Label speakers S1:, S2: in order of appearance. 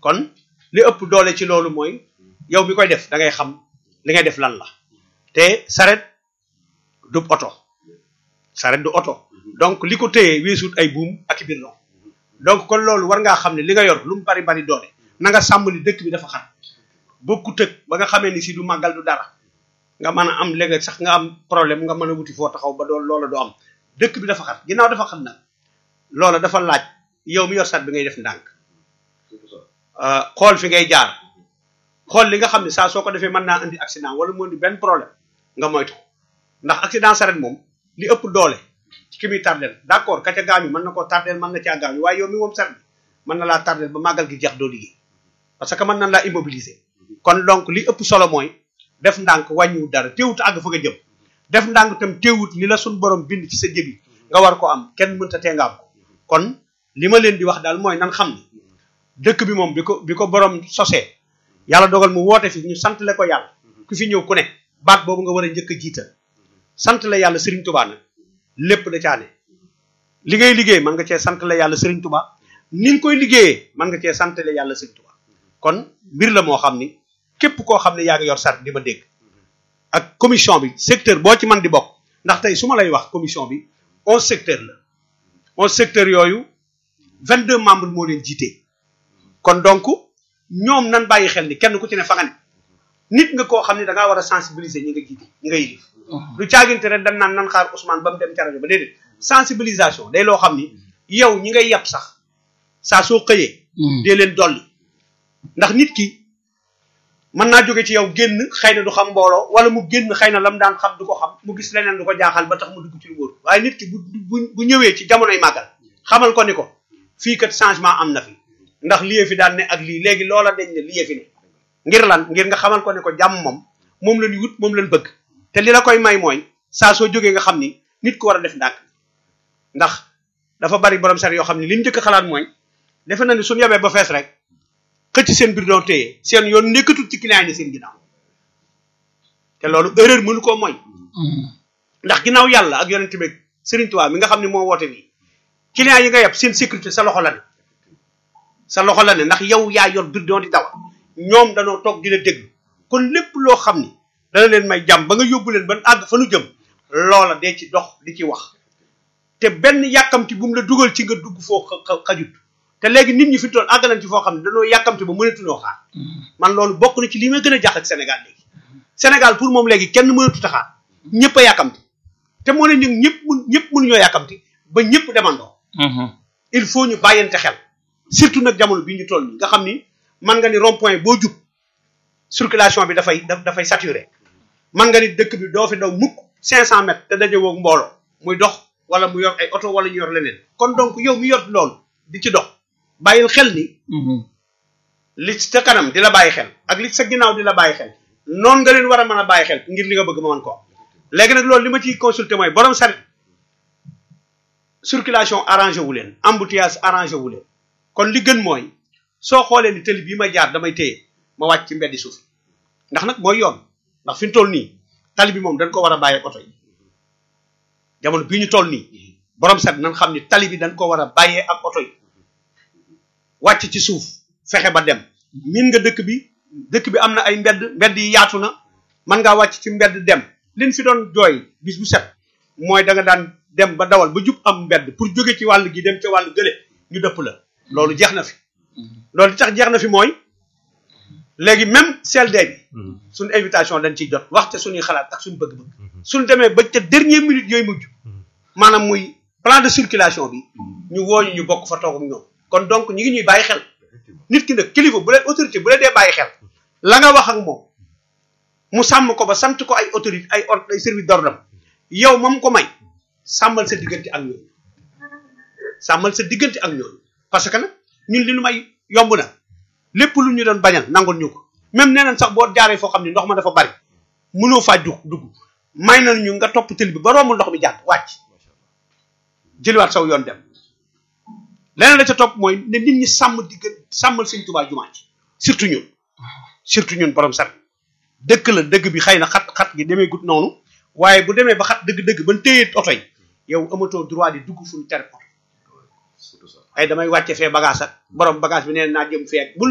S1: kon li ëpp doole ci loolu mooy yow mi koy def da ngay xam li ngay def lan la te saret du oto saret du oto donc li ko téye weesut ay buum ak i birlon donc kon loolu war ngaa xam ne li nga yor lu mu bari bari doole na nga sàmm ni dëkk bi dafa xat bokkut ak ba nga xamee ni si du màggal du dara nga mën a am léegi sax nga am problème nga mën a wuti foo taxaw ba doon loola du am dëkk bi dafa xat ginnaaw dafa xat nag loola dafa laaj yow mi yor sat bi ngay def ndànk xool fi ngay jaar xool li nga xam ne saa soo ko defee mën naa indi accident wala mu indi benn problème nga moytu ndax accident saret moom li ëpp doole ci ki muy tardel d' accord ka ca gaañu mën na koo tardel mën na caa gaañu waaye yow mi moom saret bi mën na laa tardel ba màggal gi jeex doo liggéey parce que mën na laa immobiliser kon donc li ëpp solo mooy def ndànk wàññiwut dara teewut àgg fa nga jëm def ndànk tam teewut li la suñ borom bind ci sa jëbi nga war ko am kenn mënta tee nga am ko kon li ma leen di wax daal mooy nan xam ni dëkk bi moom bi ko bi ko borom sosee yàlla dogal mu woote fi ñu sant le ko yàlla ku fi ñëw ku ne baat boobu nga war a njëkk a jiital sant la yàlla Serigne Touba nag lépp da caane li ngay liggéey mën nga cee sant la yàlla Serigne Touba ni nga koy liggéeyee mën nga cee sant la yàlla Serigne Touba kon mbir la moo xam ni képp koo xam ne yaa ngi yor sart di ma dégg ak commission bi secteur boo ci man di bokk ndax tey su ma lay wax commission bi onze secteur la onze secteur yooyu vingt deux membres moo leen jiite kon donc ñoom nan bàyyi xel ni kenn ku ci ne fa nga ne nit nga koo xam ne da ngaa war a sensibiliser ñi nga jiite ñi nga yilif du caaginte rek dañ naan nan xaar Ousmane ba mu dem ca rajo ba déedéet sensibilisation day loo xam ni yow ñi ngay yàpp sax saa soo xëyee dee leen dolli ndax nit ki mën naa jóge ci yow génn xëy na du xam mbooloo wala mu génn xëy na lam daan xam du ko xam mu gis leneen du ko jaaxal ba tax mu dugg ci lu wóor waaye nit ki bu bu bu ñëwee ci jamonoy màggal xamal ko ni ko fii kat changement am na fi ndax lii fi daan ne ak lii léegi loola dañ ne lii fi ne ngir lan ngir nga xamal ko ne ko jàmm moom moom la ñu wut moom lañ bëgg te li la koy may mooy saa soo jógee nga xam ni nit ku war a def ndànk ndax dafa bari borom sar yoo xam ni li ñu njëkk a xalaat mooy defe na ni suñu yebee ba fees rek xëcc seen biir doon téye seen yoon nekkatul ci client yi seen ginnaaw te loolu erreur mënu koo mooy ndax ginnaaw yàlla ak yonent bi Serigne Touba mi nga xam ne moo woote nii client yi nga yeb seen sécurité sa loxo la ne sa loxo la ne ndax yow yaa yor biir doon di dawal ñoom danoo toog di la déglu kon lépp loo xam ni dana leen may jàmm ba nga yóbbu leen ba àgg fa nu jëm loola dee ci dox di ci wax te benn yàkkamti bu mu la dugal ci nga dugg foo xajut te léegi nit ñi fi toll àgg nañ ci foo xam ne dañoo yàkkamti ba mënatunoo xaar man loolu bokk na ci li may gën a jàq ak Sénégal léegi Sénégal pour moom léegi kenn mënatut a xaar ñëpp a yàkkamti te moo ne ñu ñëpp mun ñëpp mënuñoo yàkkamti ba ñëpp demandoo il faut ñu bàyyante xel surtout nag jamono bi ñu toll nii nga xam ni man nga ni rond point boo jub circulation bi dafay dafay saturé man nga ni dëkk bi doo fi daw mukk cinq cent mètres te daje woog mbooloo muy dox wala mu yor ay oto wala ñu yor leneen kon donc yow mi yor loolu di ci dox bàyyil xel ni li sa kanam di la bàyyi xel ak li sa ginnaaw di la bàyyi xel noonu nga leen war a mën a bàyyi xel ngir li nga bëgg ma mën ko léegi nag loolu li ma ciy consulté mooy borom saret circulation arrangé wu leen embouteillage arrangé wu leen kon li gën mooy soo xoolee ni tëli bii ma jaar damay téye ma wàcc ci mbeddi suuf ndax nag mooy yoon ndax fi ñu toll nii tali bi moom dañ ko war a bàyyi oto yi jamono bii ñu toll nii borom set nañ xam ni tali bi dañ ko war a bàyyee ak oto yi wàcc ci suuf fexe ba dem min nga dëkk bi dëkk bi am na ay mbedd mbedd yi yaatu na mën ngaa wàcc ci mbedd dem liñ fi doon jooy bis bu set mooy da nga daan dem ba dawal ba jub am mbedd pour jóge ci wàll gi dem ca wàll gële ñu dëpp la loolu jeex na fi loolu li tax jeex na fi mooy léegi même CLD bi suñu invitation dañ ciy jot waxte suñuy xalaat ak suñu bëgg-bëgg suñu demee ba ca dernière minute yooyu mujj maanaam muy plan de circulation bi ñu wooñu ñu bokk fa toog ak ñoom kon donc ñu ngi ñuy bàyyi xel nit ki nag kilifa bu leen autorité bu leen dee bàyyi xel la nga wax ak moom mu sàmm ko ba sant ko ay autorité ay ay service d'ordre yow moom ko may sàmmal sa diggante ak ñooñu sàmmal sa diggante ak ñooñu parce que nag ñun li nu may yomb na lépp lu ñu doon bañal nangul ñu ko même nee nañ sax boo jaaree foo xam ne ndox ma dafa bari mënoo faa dugg dugg may nañ ñu nga topp tël bi ba romb ndox mi jàdd wàcc jëliwaat saw yoon dem leneen la ca topp mooy ne nit ñi sàmm diggan sàmmal sëñ Tuubaa jumaa ci surtout ñun surtout ñun borom sar dëkk la dëgg bi xëy na xat xat gi demee gut noonu waaye bu demee ba xat dëgg-dëgg ban téye oto yi yow amatoo droit di dugg fu ñu tere oto ay damay wàcce fee bagage ak borom bagage bi nee naa jëm fee ak bul